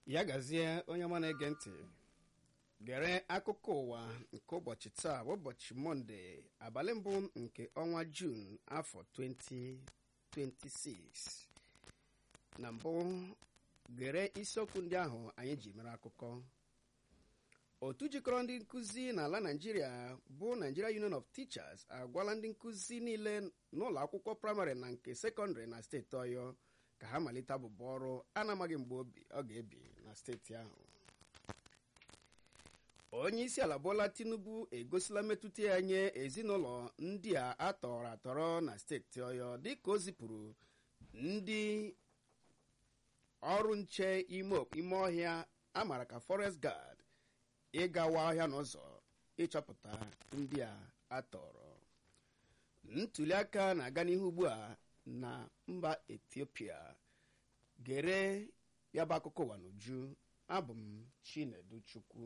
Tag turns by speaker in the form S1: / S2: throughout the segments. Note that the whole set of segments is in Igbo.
S1: ya gazie onye ọma na-ege ntị gere akụkọ ụwa nke ụbọchị taa bụ ụbọchị mọnde abalị mbụ nke ọnwa juun afọ 2026 na mbụ gere isiokwu ndị ahụ anyị ji mere akụkọ otu jikọrọ ndị nkụzi n'ala naijiria bụ nigeria union of teachers agwala ndị nkụzi niile n'ụlọ akwụkwọ praịmarị na nke sekọndịrị na steeti ọyọ ka ha malite abụba ọrụ a na-amaghị mgbe ọ ga-ebi na steeti ahụ onye isi ala bola tinubu egosila mmetụta ya nye ezinụlọ ndị a atọrọ atọrọ na steeti ọyọ dịka o zipụrụ ndị ọrụ nche ime ọhịa amara ka forest guard ịgawa ọhịa n'ụzọ ịchọpụta ndị a atọrọ ntuli aka na-aga n'ihu ugbu a na mba etiopia gere ya bụ akụkọ ụwa n'uju abụ m chinedu chukwu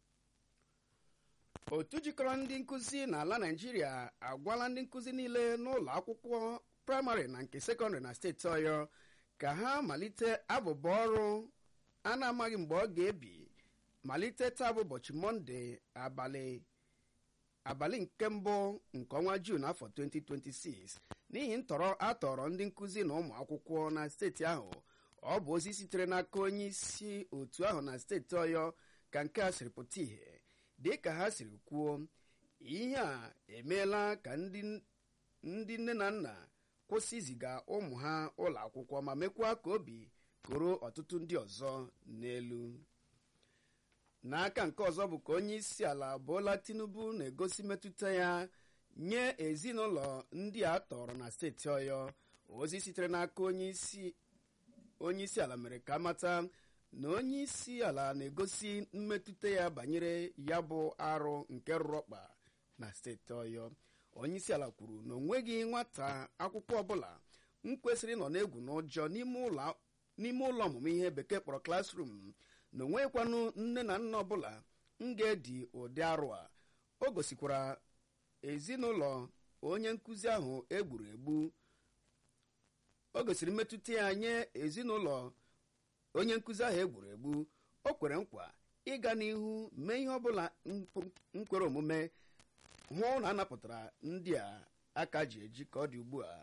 S1: otu jikọrọ ndị nkụzi n'ala naijiria agwala ndị nkụzi niile n'ụlọ akwụkwọ praịmarị na nke sekọndịrị na steeti ọyọ ka ha malite abụba ọrụ a na-amaghị mgbe ọ ga-ebi malite taa bụ ụbọchị mọnde abalị abalị nke mbụ nke ọnwa juun afọ 2026 n'ihi ntọrọ atọrọ ndị nkụzi na ụmụ akwụkwọ na steeti ahụ ọ bụ ozi sitere n'aka onye isi otu ahụ na steeti ọyọ ka nke a siri pụta ìhè dị ka ha siri kwuo ihe a emeela ka ndị nne na nna kwụsị iziga ụmụ ha ụlọ akwụkwọ ma mekwa ka obi koro ọtụtụ ndị ọzọ n'elu n'aka nke ọzọ bụ ka onye isi ala Bola Tinubu na-egosi mmetụta ya nye ezinụlọ ndị a tọrọ na steeti ọyọ ozi sitere n'aka onye isi ala mere ka mata na onye isi ala na-egosi mmetụta ya banyere ya bụ arụ nke rụrụ ọkpa na steeti ọyọ onye isi ala kwuru na onweghị nwata akwụkwọ ọbụla m kwesịrị nọ n'egwu n'ụjọ n'ime ụlọ ọmụmụ ihe bekee kpọrọ klasrum na onweghịkwanụ nne na nna ọbụla m ga-edi ụdị arụ a o gosikwara ezinụlọ onye nkụzi ahụ egburu egbu o gosiri mmetụta ya nye ezinụlọ onye nkụzi ahụ egburu egbu o kwere nkwa ịga n'ihu mee ihe ọbụla nkwere omume hụ na anapụtara ndị a aka ji eji ka ọ dị ugbu a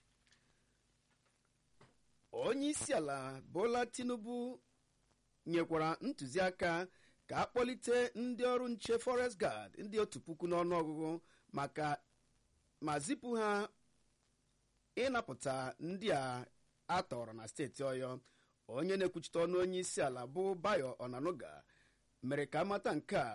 S1: onye isi ala Bola Tinubu nyekwara ntụziaka ka a kpọlite ndị ọrụ nche forest guard ndị otu puku n'ọnụọgụgụ maka ma zipụ ha ịnapụta ndị a atọrọ na steeti ọyọ onye na-ekwuchite ọnụ onye isi ala bụ Bayo Onanuga mere ka amata nke a